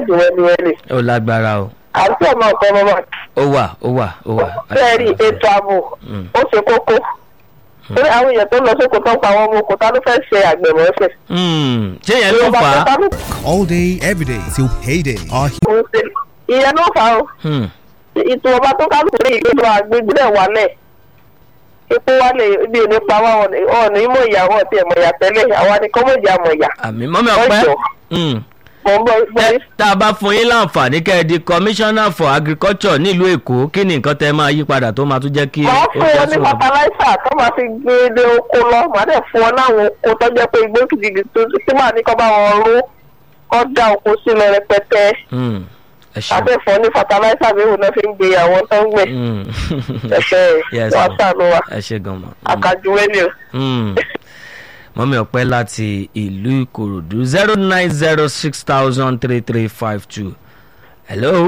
dùn wẹ́líwẹ́lí ó lágbára o àti ọmọ ọkọ ọmọ ọmọ ó wà ó wà ó wà. bẹ́ẹ̀ni ètò ààbò Mm. ó ṣe kókó torí àwọn èèyàn tó lọ sóko tó ń pa àwọn ọmọ oko ta ló fẹ́ ṣe àgbẹ̀mọ́sẹ̀. Hmm, ṣé yẹn ló fà á. all day, every day till payday. Our ìyẹn ló fà á o Hmm, ìtò ọba tó kálukú ní ìgbésọ àgbègbè rẹ̀ wálẹ̀ epo wálẹ̀ ibi ò ní pa wá ọ̀nà ìmọ̀ ìyàwó ọ̀tí ẹ̀mọ̀ ìyà tẹ́lẹ̀ àwa ni kọ́mọ̀jì àmọ̀ ìyà àmì mọ́mí ọ̀pẹ́ Ọjọ́. Hmm, mọ̀ ń bọ̀ bọ̀ ẹ, tá a bá fún yín láǹfààní kẹ́ ẹ di commissioner for agriculture nílùú èkó kí ni nǹkan tẹ́ máa yí padà tó máa tún jẹ́ kí máa fún wọn ní sùn àbọ̀? fataláísà tó máa fi gbé dé oko lọ màá dẹ̀ fún wọn láwọn oko tó jẹ́ pé igbó kìdìkì tó tí màá ní kọ́ bá wọn rú kọ́ da oko sínú rẹpẹtẹ Hmm, ẹ ṣeun. àtẹ̀fọ́ ní fataláísà bí òun náà fi ń gbé àwọn tó ń gbẹ Hmm. ẹ̀ṣẹ̀ Yes, wàá ma'am. sànù wa ẹ ṣe gan mọ. àkàjùwé ni o. Hmm. mọ́mí ọ̀pẹ́ láti ìlú ìkòròdú zero nine zero six thousand three three five two. hello.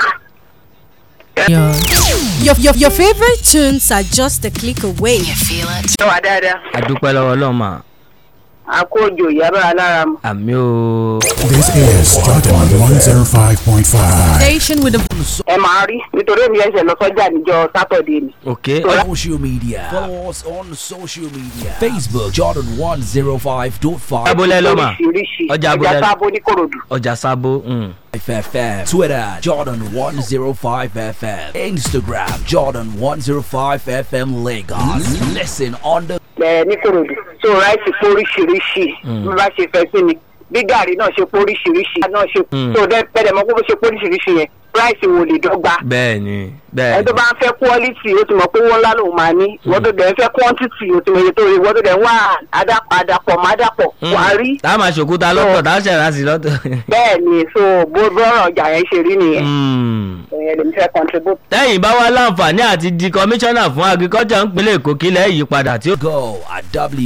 Your, your, your favorite tunes are just a click away. ṣé wà dáadáa adúpẹ́ lọ́wọ́ ọlọ́mà àkójọ ìyábá alára mu. àmì o. This is Jordan 105.5. Station with a ẹ máa rí nítorí èmi ẹsẹ̀ lọ sọ́jà níjọ́ sátọ̀dé ni. ok Social media. Follow us on social media. Facebook Jordan 105.5 abúlé lọ́mà oríṣiríṣi Ọjà ọjà abúlé. sábó ní korodu. ọjà sábó. hmm. FM. Twitter Jordan 105 FM. Instagram Jordan 105 FM Lagos. Listen on the ẹ ní korodu. so ráìsì pé oríṣiríṣi bí bá ṣe fẹ́ sí ni bí gàrí náà ṣe pé oríṣiríṣi náà ṣe Mm. so dẹ́ pẹ́ẹ́dẹ̀ mọ́ pé bó ṣe pé oríṣiríṣi yẹn ráìsì wo lè dọ́gba. bẹ́ẹ̀ ni ẹni bẹ́ẹ̀ tó ni. bá ń fẹ́ quality ó ti mọ̀ pé wọ́n ńlá lòun máa ní wọ́n tó dẹ̀ ń fẹ́ quantity ó ti mọ̀ iye tó rí wọ́n tó dẹ̀ ń wá àdàpọ̀ àdàpọ̀ má dàpọ̀ Hmm. wà á rí. tá a máa ṣòkúta lọ́tọ̀ tá a ṣẹ̀rá sí lọ́tọ̀. bẹ́ẹ̀ ni so bó bọ́rọ̀ ọjà yẹn ṣe rí nìyẹn Hmm. ìyẹn lèmi fẹ́ contribute. tẹ́yìn bá wá láǹfààní àti di commissioner fún agriculture ńpínlẹ̀ èkó kílẹ̀ yí padà tí ó. go at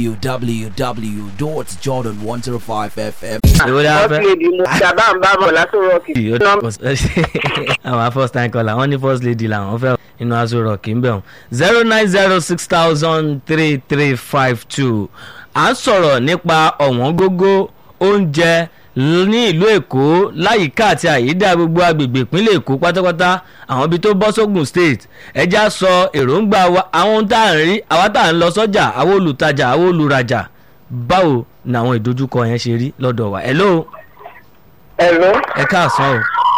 www.jordan105fm. èwo la first fẹ́. lady mo sábà ń bá bọ̀ látò rọ́ọ̀kì. àwọn first time caller wọ́n ní first lady làwọn fẹ́ inú aṣọ rọ̀kì ń bẹ̀ wọ́n zero nine zero six thousand three three five two à ń sọ̀rọ̀ nípa ọ̀wọ́n gógó oúnjẹ ní ìlú èkó láyìíká àti àyídá gbogbo agbègbè ìpínlẹ̀ èkó pátápátá àwọn ibi tó bọ́ sógun state ẹja sọ èròǹgbà wa àwọn ohun tá à ń rí àwa tá à ń lọ sọ́jà àwọn olùtajà àwọn olùrajà báwo ni àwọn ìdojúkọ yẹn ṣe rí lọ́dọ̀ wa hello ẹ̀rọ ẹ káàsán o.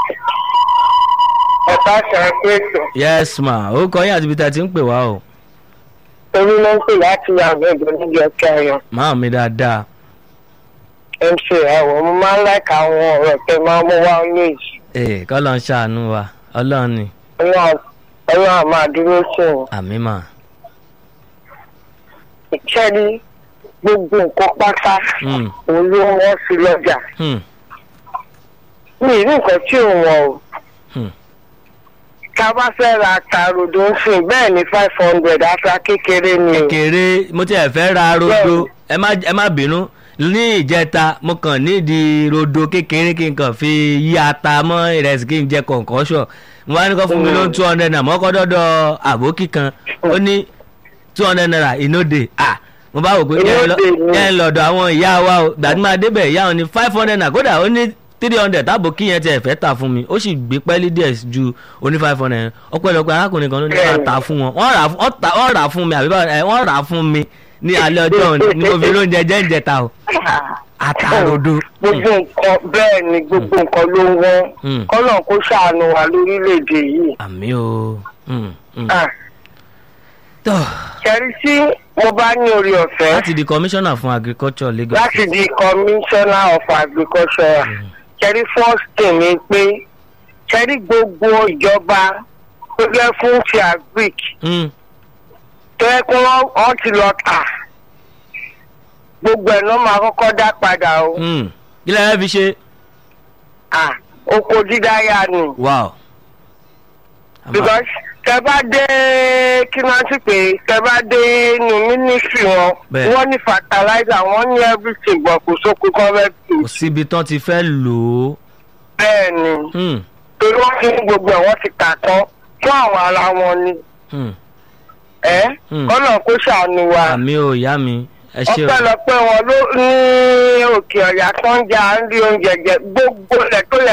ẹ̀ka ṣàkóso ètò yes ma ó kọ yín àti ibi tá a ti ń pè wá o torí ló ń pè láti yàgò ìbò níbi ọ̀kẹ́ ayọ̀ máa mi dáadáa mc ẹ̀wọ̀ mo máa ń láìka àwọn ọ̀rọ̀ tẹ máa ń mú wá méjì ee kọ́ ló ń ṣàánú wa ọlọ́run ni ọlọ́run àmọ́ àdúró sí wọn. àmì mà ìṣẹ́ni gbogbo nǹkan pátá Hmm. òun ló wọ́n sí lọ́jà Hmm. mi ì rí nǹkan tí ò wọ́n o. Hmm. tá a bá fẹ́ ra àtàròdò ń sìn bẹ́ẹ̀ ni five hundred ata kékeré ni o. kéré mo ti ẹ̀ fẹ́ ra rodo ẹ má ẹ má bínú ní ìjẹta mo kàn nídìí rodo kékeré kí n kàn fi yí ata mọ́ ìrẹsì kí n jẹ kọ̀ǹkọ́ṣọ̀ mo wá ní kó fún mi ló ń two hundred naira mọ́kọ́ dọ́dọ̀ àbókí kan ó ní two hundred naira ìnóde ah mo bá wò pé jẹ́ ń lọ- Ìnóde ni. jẹ́ ń lọ́dọ̀ àwọn ìyá wa o gbàdí máa débẹ̀ ìyá wọn ní five hundred naira kódà ó ní three hundred táàbò kí yẹn tiẹ̀ fẹ́ tà fún mi ó sì gbé pẹ́ẹ́lí díẹ̀ ju oní five hundred yẹn ọpẹ́lọpẹ́ arákùnrin kan ló ní ká tà fún wọn wọ́n rà fún- wọ́n tà- wọ́n rà fún mi àbí báwo ẹ, wọ́n rà fún mi ní alẹ́ ọjọ́ òní ní mo fi lóúnjẹ jẹ́ ń jẹta o àtàrodo gbogbo nǹkan bẹ́ẹ̀ ni gbogbo nǹkan ló ń wọ́n Hmm. kọ́nà kó ṣàánú wa lórílẹ̀‐èdè yìí. àmì o Hmm, hmm. Ah, tọ́ kẹrí tí mo bá ní orí ọ̀fẹ́ láti di commissioner fún agriculture lagos láti di commissioner of agriculture kẹrí first thing ni pé kẹrí gbogbo ìjọba tó jẹ́ fún ti agric Hmm, tó yẹ kó wọ́n wọ́n ti lọ tà gbogbo ẹ̀ ló máa kọ́kọ́ dá padà o. hmm. kí lẹ́yìn fi ṣe Ah, oko dídá yá ni. wow. Àmọ́- because tẹ bá dé kí n rántí pé tẹ bá dé inú mínísírì wọn Bẹ́ẹ̀. wọ́n ní fertilizer wọ́n ní everything but kò sóko kọ́rẹ́tì kò síbi tán ti fẹ́ lò ó bẹ́ẹ̀ ni Hmm, torí wọ́n fi gbogbo ẹ̀ wọ́n ti tà tán fún àwọn ara wọn ni hmm. ẹ́ Hmm. kọ́nà kó ṣàánú wa àmì o ìyá mi ẹ ṣe o ọpẹ́lọpẹ́ wọn ló ní òkè ọ̀yà tó ń jà ń rí oúnjẹ jẹ gbogbo ẹ̀ tó yẹ